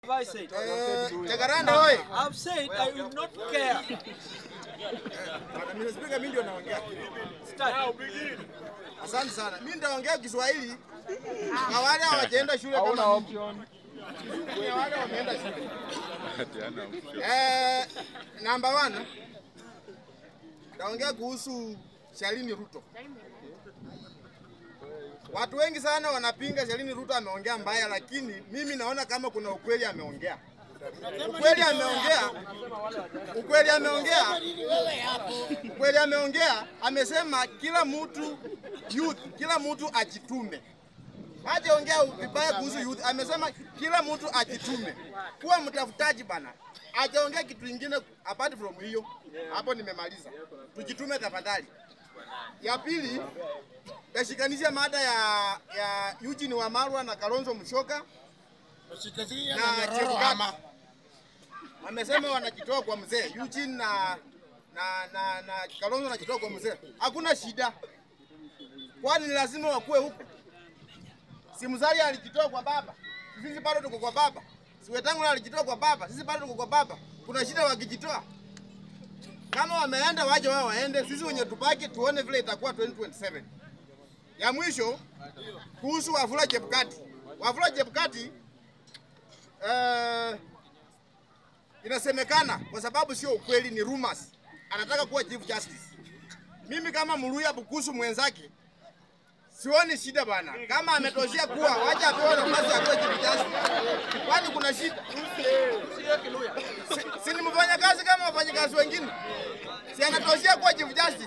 Have I said? Eh, Jacaranda oye. I've said I will not care. Bwana Mr. Speaker, mimi ndio naongea. Start. Asante sana. Mimi nitaongea Kiswahili. Na wale hawajaenda shule kama option. Wale wameenda shule. Eh, number one. Naongea kuhusu Shalini Ruto. Watu wengi sana wanapinga Shalini Ruto ameongea mbaya, lakini mimi naona kama kuna ukweli ameongea. Ukweli ameongea. Ukweli ameongea. Ukweli ameongea. Amesema kila mtu youth, kila mtu ajitume. Hajaongea vibaya kuhusu youth. Amesema kila mtu ajitume. Kuwa mtafutaji bana. Hajaongea kitu kingine apart from hiyo. Hapo nimemaliza. Tujitume tafadhali. Ya pili, yashikanisha mada ya ya Eugene Wamalwa na Kalonzo Musyoka na Chebukati. Wamesema wanajitoa kwa mzee Eugene na na na, na Kalonzo wanajitoa kwa mzee. Hakuna shida, kwani ni lazima wakuwe huko? Si Musalia alijitoa kwa baba, sisi bado tuko kwa baba. Si Wetangula alijitoa kwa baba, sisi bado tuko kwa baba. Kuna shida wakijitoa? Kama wameenda waje wao waende, sisi wenye tubaki tuone vile itakuwa 2027. Ya mwisho kuhusu Wafula Chebukati. Wafula Chebukati eh, inasemekana kwa sababu sio ukweli, ni rumors, anataka kuwa chief justice. Mimi kama Muluya Bukusu mwenzake sioni shida bana, kama ametoshea kuwa wacha apewe nafasi ya kuwa chief justice, kwani kuna shida? Si, si ni mfanyakazi kama wafanyakazi wengine, si anatoshea kuwa chief justice?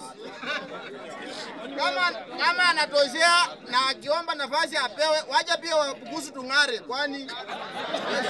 Kama kama anatoshea na akiomba nafasi apewe, wacha pia Wabukusu tung'are, kwani